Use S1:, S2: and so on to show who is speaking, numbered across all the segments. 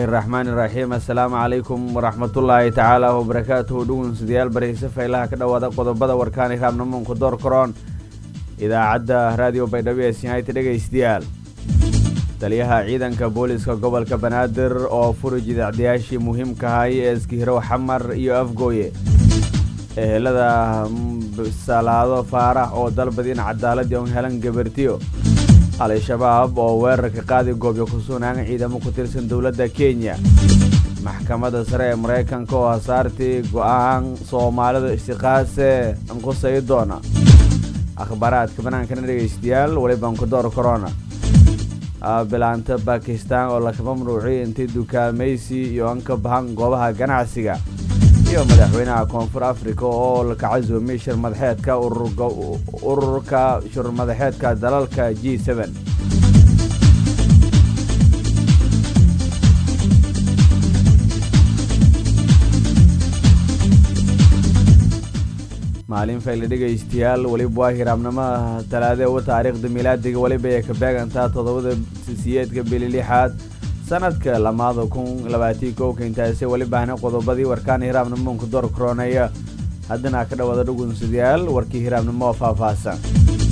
S1: raxmaani raxiim assalaamu calaykum waraxmatullaahi tacaala wabarakaatuhu dhugunsidayaal barayse faylaha ka dhowaada qodobada warkaani raabnamuunka door karoon idaacadda raadiyo baydhabo ee sinhayta dhegaystayaal taliyaha ciidanka booliska gobolka banaadir oo furi jidacdayaashii muhiimka ahay ee iskihirow xamar iyo afgooye ehelada salaado faarax oo dalbadiin cadaaladii on helan gabartiyo al-shabaab oo weerarka qaadi goobyo ku sugnaan ciidamo ku tirsan dowladda kenya maxkamadda sare ee maraykanka oo hasaartii go-aan soomaalida istiqaase anqusay doona akhbaaraadka banaankana dhegaystayaal weliban ku door corona bilaanta bakistan oo laka mamnuuciy intay dukaamaysi iyo anka bahan goobaha ganacsiga iyo madaxweynaha koonfur africa oo laka casuumay shir madaxeedka ururka shir madaxeedka dalalka g n maalin fayle dhegaystayaal weliba waa hiraabnimada talaade uga taariikhda milaadiga weliba ay ka beegantaa toddobada siyeedka bili lixaad sanadka lamaada kun labaatii kowka intaasi welibahna qodobadii warkaan hiraabnimuunka door korooneeya haddana ka dhawaada dhugunsidayaal warkii hiraabnimo oo faahfaahsan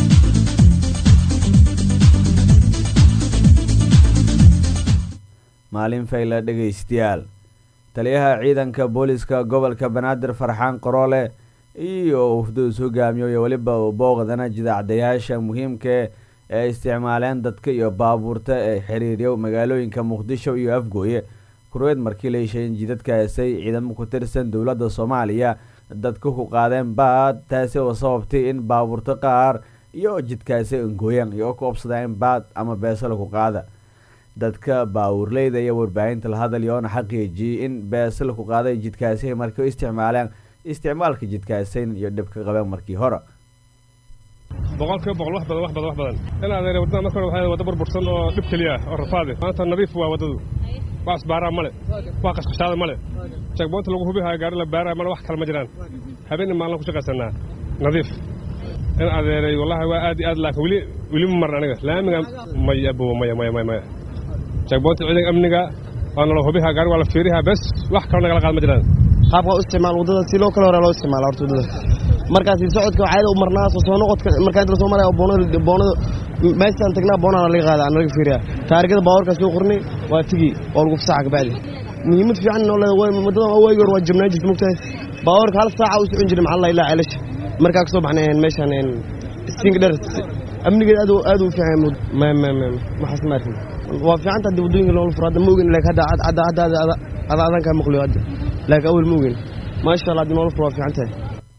S1: maalin fayle dhegaystayaal taliyaha ciidanka booliska gobolka banaadir farxaan qaroole iyo ufduus hogaamiyo iyo weliba booqdana jidacdayaasha muhiimka ee isticmaaleen dadka iyo baabuurta ee xiriiryo magaalooyinka muqdisho iyo afgooye kurweed markii la heshayn jidadkaasay ciidamo ku tirsan dowladda soomaaliya dadka ku qaadeen baad taasi oo sababtay in baabuurta qaar iyo jidkaasi angooyaan iyo ku obsadaan baad ama beesala ku qaada dadka baawurleyda iyo warbaahinta la hadalyoona xaqiijiyey in beesala ku qaaday jidkaasi markii u isticmaaleen isticmaalka jidkaasayn iyo dhibka qabeen markii hore
S2: boqolkiiba boqol wax badan wax badan wax badan in adeere waddada marka hore waxay wadda burbursan oo dhib keliya ah oo rafaade maanta nadiif waa waddadu wax isbaaraa male wax qashqashaada male jagboonta lagu hubihayo gaari la baaraa male wax kale ma jiraan habeenna maalin ku shaqaysanaa nadiif in adeeray wallahi waa aad iyo aad laakiin weli weli ma marin aniga laamiga maya abo maya maya maya maya jagboonta ciidanka amniga waa nala hubihaa gaari waa la fiirihaa bes wax kale nagala qaad ma jiraan
S3: qaabka u isticmaal waddada si loo kale hore loo isticmaala horta waddada markaasi socodka caada u marnaa soo soo noqodka markaa inta soo maraya boonada boonada meeshaan tagnaa boonana laga qaada laga fiiriya taarikada baawarka soo qornay waa tigi oo lagu fasaxa kabacdi muhiimad fiican noo leedahay waddadan waagi hore waa jabnaa jirta mogtahay baawarka hal saaca u socon jiray maxaa la ilaa ceelasha markaa kasoo baxnay meeshaan stinka dheer amnigeeda aad aad u fiican ma ma ma maxaas ma arkin waa fiican tahay waddooyinka loola furo hadda ma ogin laakiin hadda hadda hadda ada adan kaa maqliyo hadda laakiin awel ma ogin maasha allah haddii noola furo waa fiican tahay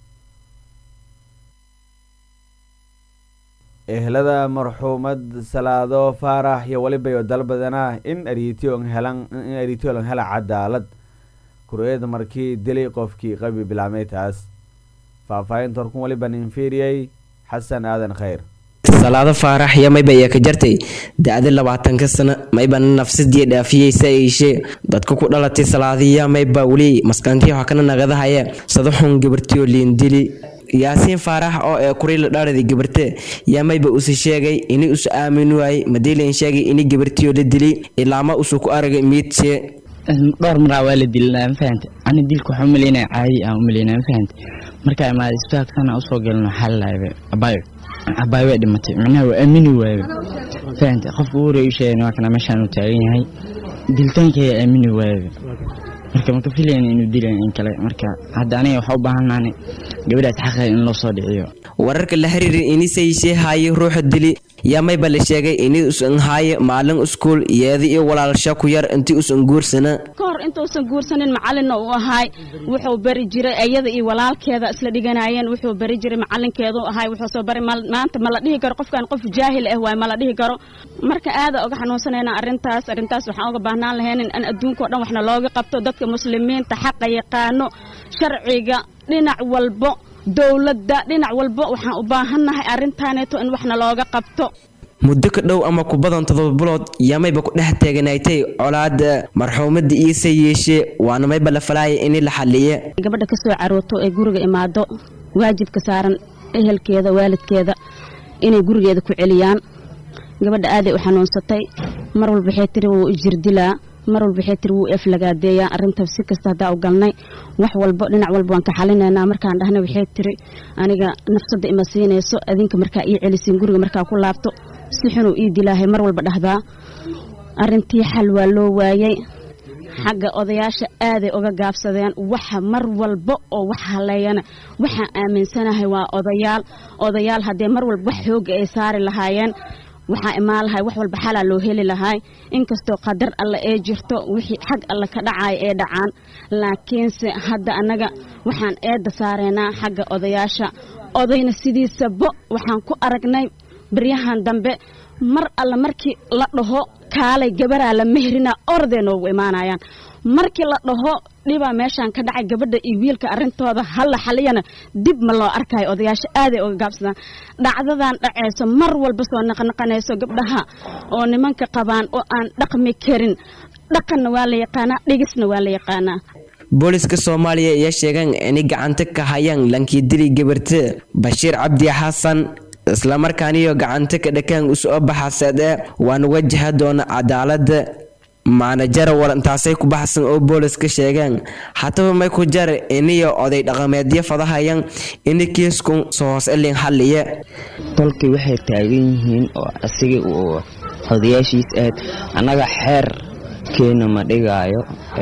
S1: ehlada marxuumad salaado faarax iyo weliba iyo dalbadana in ariityon helan in ariityolan hela cadaalad kureed markii dilay qofkii qabi bilaamay taas faahfaahinta horkun weliba ninfiiriyey xasan aadan khayr
S4: salaado faarax iyo mayba ayaa ka jartay da-di labaatanka sano mayba nafsadii dhaafiyeysa iishe dadka ku dhalatay salaadiya mayba weli maskantii waxaa kana nagadahaya sadaxun gabartiyo liindili yaasiin faarax oo ee kurila dhaaradi gabarte yaa mayba usi sheegay ini usu aamin waayey madiilan sheegay ini gabartiyo la dili ilaama usu ku aragay miidse
S5: dhowr maraa waa la dilina mafahante ani dilka waxaa umaleynaya caadi aan umaleynaya mafahante markaa imaada isbitaalkana usoo galno waxaa lalaayay abaayo abaayo waa dhimatay macnaha waa aamini waayo fahante qofka ugu horeey u sheegay waa kana meeshaan uu taagan yahay dilitaanka ayaa aamini waayo marka maka filayna inuu dilayn in kale marka hadda aniga waxaa u baahannaani gabadhaas xaqeeda in loo soo dhiciyo
S4: wararka la xiriira inisayse haaye ruuxa dili yaa mayba la sheegay ini usan haaye maalin iskuul yeeda iyo walaalsha ku yar intii usan guursana
S6: ka hor intuusan guursanin macalinna uu ahaay wuxuu bari jiray iyada iyo walaalkeeda isla dhiganayeen wuxuu bari jiray macalinkeedu ahaay wuxuu soo bari maanta ma la dhihi karo qofkan qof jaahil ah waay ma la dhihi karo marka aada uga xanuunsanayna arrintaas arrintaas waxaan uga baahnaan lahayn in adduunka o dhan waxna looga qabto dadka muslimiinta xaqa yaqaano sharciga dhinac walbo dowladda dhinac walba waxaan u baahannahay arrintaaneeto in waxna looga qabto
S4: muddo ka dhow ama ku badan todoba bilood yaa mayba ku dhex teeganaatay colaada marxuumada iise yeeshee waana mayba la falaaya ini la xaliye
S6: gabadha ka soo carooto ee guriga imaado waajibka saaran ehelkeeda waalidkeeda inay gurigeeda ku celiyaan gabadha aaday u xanuunsatay mar walba waxay tiri wuu jirdilaa mar walba waxay tiri wuu eflagaadeeyaa arrintaas si kasta haddaa u galnay wax walbo dhinac walba waan ka xalinaynaa markaan dhahnay waxay tiri aniga nafsadda ima siinayso adinka markaa ii celisiin guriga markaa ku laabto si xunuu ii dilaahay mar walba dhahdaa arrintii xal waa loo waayey xagga odayaasha aaday uga gaabsadeen waxa mar walba oo wax haleeyana waxaan aaminsanahay waa odayaal odayaal haddee mar walba wax xooga ay saari lahaayeen waxaa imaan lahay wax walba xalaa loo heli lahay inkastoo qadar alle ee jirto wixii xag alle ka dhacaya ee dhacaan laakiinse hadda annaga waxaan eedda saareynaa xagga odayaasha odayna sidiisaba waxaan ku aragnay baryahan dambe mar alle markii la dhaho kaalay gabaraa la mehrina orday noogu imaanayaan markii la dhaho dhibaa meeshaan ka dhacay gabadha iyo wiilka arrintooda halla xaliyana dib ma loo arkayo odayaasha aaday uga gaabsadaan dhacdadan dhacayso mar walba soo naqnaqanayso gabdhaha oo nimanka qabaan oo aan dhaqmi karin dhaqanna waa la yaqaanaa dhigisna waa la yaqaanaa
S4: booliska soomaaliya ayaa sheegaan inay gacanta ka hayaan lankidili gabarta bashiir cabdi xasan islamarkaaniyo gacanta ka dhakaan usoo baxaseed ee waana wajaha doona cadaalada maanajara warantaasay ku baxsan oo booliska sheegaan hataba may ku jar iniyo oday dhaqameedyo fadahayaan ini kiisku soo hoos elin xalliye
S5: tolkii waxay taagan yihiin oo asiga uu odayaashiis aad annaga xeer keena ma dhigaayo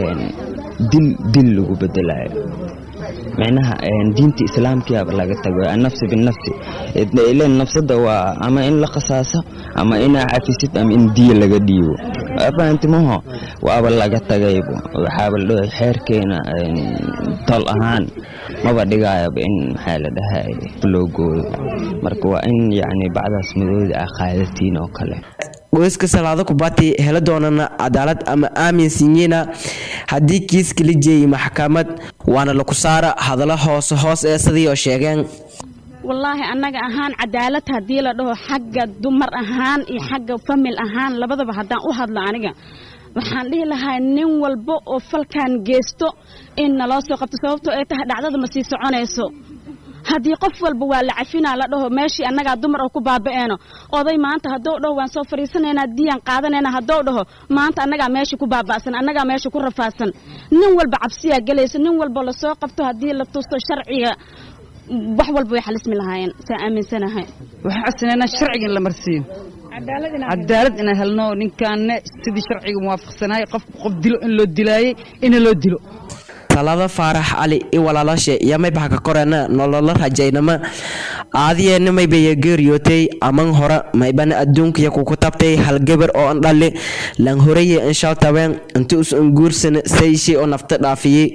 S5: dil dil lagu bedelayo micnaha diinta islaamkiaba laga tago annafsi binafsi ilen nafsada waa ama in la qasaaso ama inaa cafisid ama in diya laga dhiibo fahantimaho waaba laga tagaybo waxaaba la dhahay xeerkeena tol ahaan maba dhigayaba in maxaa la dhahay loo gooyo marka waa in yacni bacdaas madooda ah qaadatiin oo kale
S4: qoyska salaado kubati hela doonana cadaalad ama aaminsinyina haddii kiiska la jeeyay maxkamad waana laku saara hadallo hoose hoos ee sidii oo sheegeen
S6: wallaahi annaga ahaan cadaalad haddii la dhaho xagga dumar ahaan iyo xagga famil ahaan labadaba haddaan u hadlo aniga waxaan dhihi lahaa nin walba oo falkan geysto in naloo soo qabto sababtoo ay tahay dhacdada ma sii soconayso haddii qof walba waa la cafinaa la dhaho meeshii annagaa dumar oo ku baaba'eeno oday maanta haddou dhaho waan soo fadhiisanaynaa diyaan qaadanayna haddou dhaho maanta annagaa meeshii ku baaba'san annagaa meeshii ku rafaadsan nin walba cabsiyaa gelayso nin walba lasoo qabto haddii la tusto sharciga wax walba way xalismi lahaayeen saa aaminsanahay
S7: waxaan codsanaynaa sharciga in la marsiiyo cadaalad inaan helno ninkaanne sidii sharciga muwaafaqsanahay qofku qof dilo in loo dilaayey ina loo dilo
S4: talada faarax cali i walaalashe iyo maybaxa ka koreena nololo rajaynama aadiyeena maybaya geeriyootay aman hore maybana adduunkiya kuku tabtay hal gabar oo an dhali lan horeye inshaltabeen inta us unguursana sayshi oo nafta dhaafiyey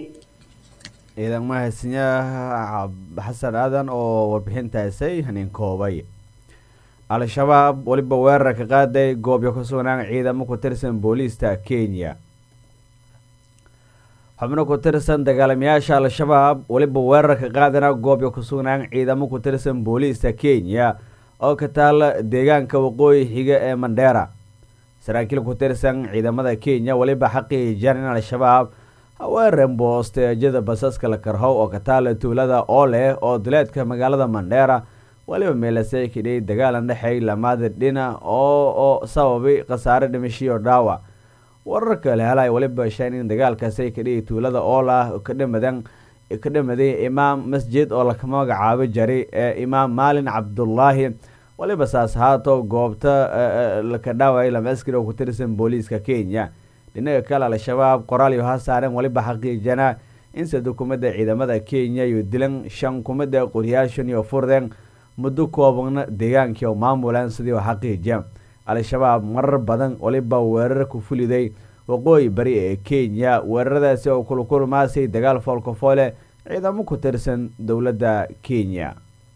S1: ciidan mahadsanyaha xasan aadan oo warbixintaasay hanin koobay al-shabaab weliba weerar ka qaaday goobyo ka sugnaan ciidamo ku tirsan booliista kenya xubno ku tirsan dagaalamayaasha al-shabaab weliba weerar ka qaadana goobyo ku sugnaan ciidamo ku tirsan booliista kenya oo ka taala deegaanka waqooyi xiga ee mandheera saraakiil ku tirsan ciidamada kenya weliba xaqiijiyaan in al-shabaab haweeren boosteejada basaska la karhow oo ka taala tuulada oo leh oo duleedka magaalada mandheera weliba meelasay kidhay dagaalan dhexeey lamaada dhina oo oo sababay khasaare dhimashiyo dhaawac wararka la helay weliba shan in dagaalkaasay kadhigi tuulada oolah ka dhamadan ka dhamaday imaam masjid oo laka magacaabo jaray ee imaam maalin cabdullaahi weliba saas haato goobta laka dhaaway lama askari oo ku tirsan booliiska kenya dhinaga kale al-shabaab qoraal iyo hasaaren weliba xaqiijana inse dukumada ciidamada kenya iyo dilan shan kumada qoryaashan iyo furden muddo koobana deegaankii oo maamulan sidii oo xaqiijiya al-shabaab marar badan weliba weerar ku fuliday waqooyi bari ee kenya weeraradaasi oo kulkulmaasay dagaal foolkafoole ciidamo ku tirsan dowladda kenya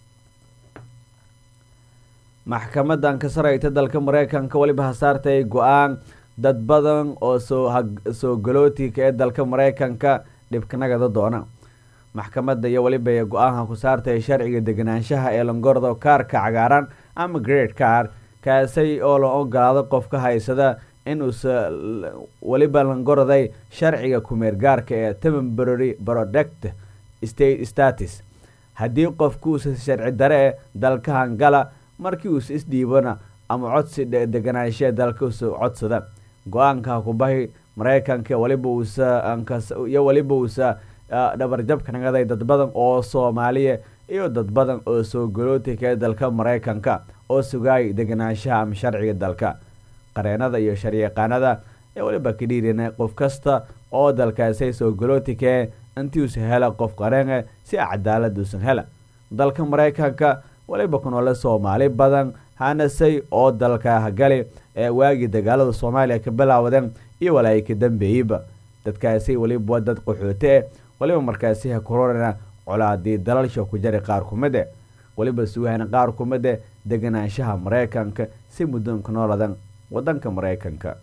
S1: maxkamadan ka sareyta dalka mareykanka weliba hasaartay go-aan dad badan oo soo galootika ee dalka mareykanka dhibkanagada doona maxkamadda iyo weliba go-aanka ku saartay sharciga deganaanshaha ee langordo kaarka cagaaran ama great car kaasay oo la ogolaado qofka haysada inuusa weliba langorday sharciga kumeergaarka ee temporary product state status haddii qofku uusa sharci dare e dalka hangala markii uusa isdhiibana ama codsi deganaanshaha dalka usa codsada go-aanka kubahi maraykanka waliba uusa iyo waliba uusa dhabarjabka nagaday dad badan oo soomaaliya iyo dad badan oo soo galootika ee dalka maraykanka oo sugaay deganaanshaha ama sharciga dalka qareenada iyo sharyaqaanada ee waliba ka dhiirina qof kasta oo dalkaasay soo galootikee intiuusa hela qof qareene si cadaalad uusan hela dalka maraykanka waliba ku noole soomaali badan hanasay oo dalka hagali ee waagii dagaalada soomaaliya ka bilaawdeen iyo walaay ka dambeeyeyba dadkaasi waliba waa dad qaxoote eh waliba markaasi ha kororana colaadii dalalsha ku jari qaar kumide waliba suuhana qaar kumide deganaanshaha maraykanka si muddoonka nooladan wadanka maraykanka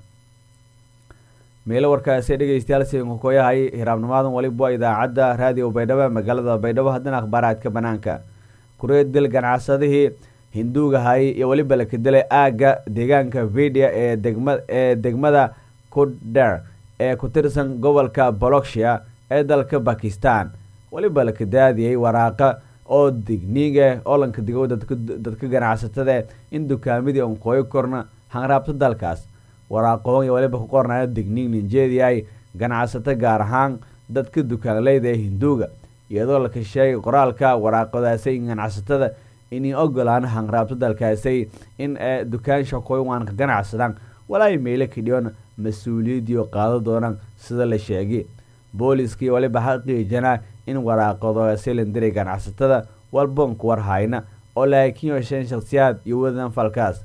S1: meelo warkaasi dhegeystayaal siinku koyahay hiraabnimadan waliba waa idaacadda raadiyo baydhabo magaalada baydhabo haddana akhbaaraadka banaanka kureed dil ganacsadihii hinduugahay iyo weliba la kadilay aagga deegaanka vidia ee degma ee degmada kuder ee ku tirsan gobolka bolokshia ee dalka bakistan weliba la kadaadiyey waraaqa oo digniige oo lanka digo dadka ganacsatada in dukaamadii on qooyo korna hanraabto dalkaas waraaqoon iyo waliba ku qornayo digniig ninjeediyahay ganacsato gaar ahaan dadka dukaanleyda ee hinduuga iyadoo laka sheegay qoraalka waraaqadaasay ganacsatada inay ogolaan hanraabto dalkaasay in dukaansha qoywan ka ganacsadaan walaa meelo kadhiyon mas-uuliyadiio qaado doonaan sida la sheegay booliskii waliba xaqiijana in waraaqadaasay landiray ganacsatada walboonku warhayna oo laakiin yeesheen shakhsiyaad iyo wadan falkaas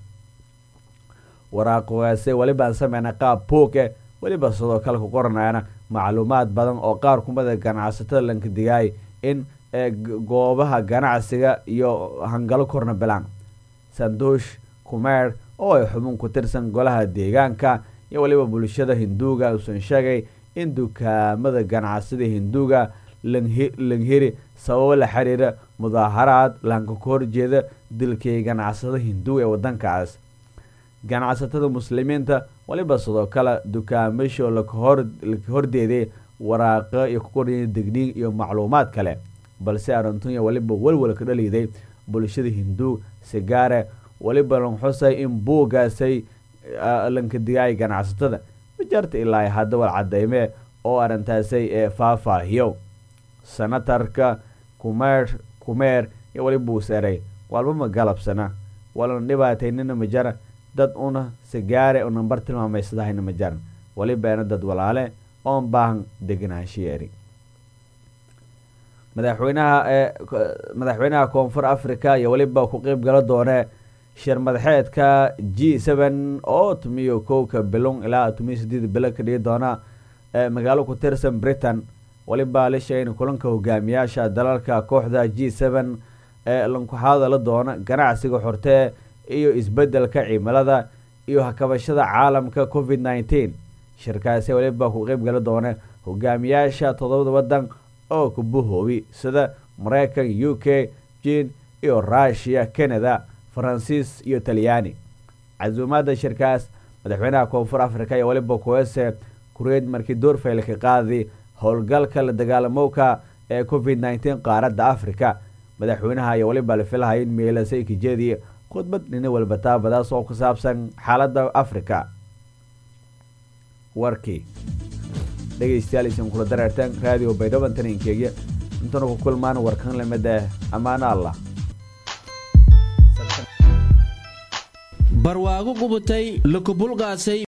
S1: waraaqogaase welibaan sameyna qaab buuge weliba sidoo kale ku qoranayana macluumaad badan oo qaar kumida ganacsatada lanka digaay in goobaha ganacsiga iyo hangalo korna bilaan sanduush kumeer oo ay xubin ku tirsan golaha deegaanka iyo weliba bulshada hinduuga uusan sheegay in dukaamada ganacsida hinduuga langhiri sababo la xiriira mudaaharaad lanka ka horjeeda dilkii ganacsada hinduuga ee wadankaas ganacsatada muslimiinta waliba sidoo kale dukaamasho laka hordeeday waraaqo iyo ku qorya degniig iyo macluumaad kale balse arintunya waliba welwel ka dhaliiday bulshada hinduu sigaare waliba lanxusay in buugaasay lanka digaay ganacsatada majarta ilaa hadda wal cadeyme oo arintaasay ee faahfaahiyo senatarka kumeer kumeer iyo waliba uu seray walba ma galabsana walan dhibaataynina majara dad una sigaare u nambar tilmaamaysadahayna ma jaran walibaana dad walaale oon baahan deganaanshiyeeri madaxweynaha ee madaxweynaha koonfur africa iyo weliba ku qeyb gala doone shir madaxeedka g seven oo tumiyo kowka bilon ilaa tumiyo sideed bilo ka dhigi doona magaalo ku tirsan britain waliba la sheegay in kulanka hogaamiyaasha dalalka kooxda g seven ee lankuxaadala doona ganacsiga xortee iyo isbedelka cimilada iyo hakabashada caalamka covid nneteen shirkaasi waliba ku qeyb gala doona hogaamiyaasha toddobada wadan oo kubuhoobi sida mareykan u k jin iyo rushiya canada faransiis iyo talyaani casuumaada shirkaas madaxweynaha koonfur africa iyo waliba kuwese kureed markii doorfayl ka qaadi howlgalka la dagaalamowka ee covid nneteen qaaradda africa madaxweynaha iyo waliba la filahaya in meelasay kajeediye khudbad dhina walba taabadaas oo ku saabsan xaaladda africa warkii dhegeystayaal isin kula dareerteen raadiyo baydhaban taninkeegya intana ku kulmaan warkan lamida ammaano allah
S8: barwaago qubutay lakubulqaasay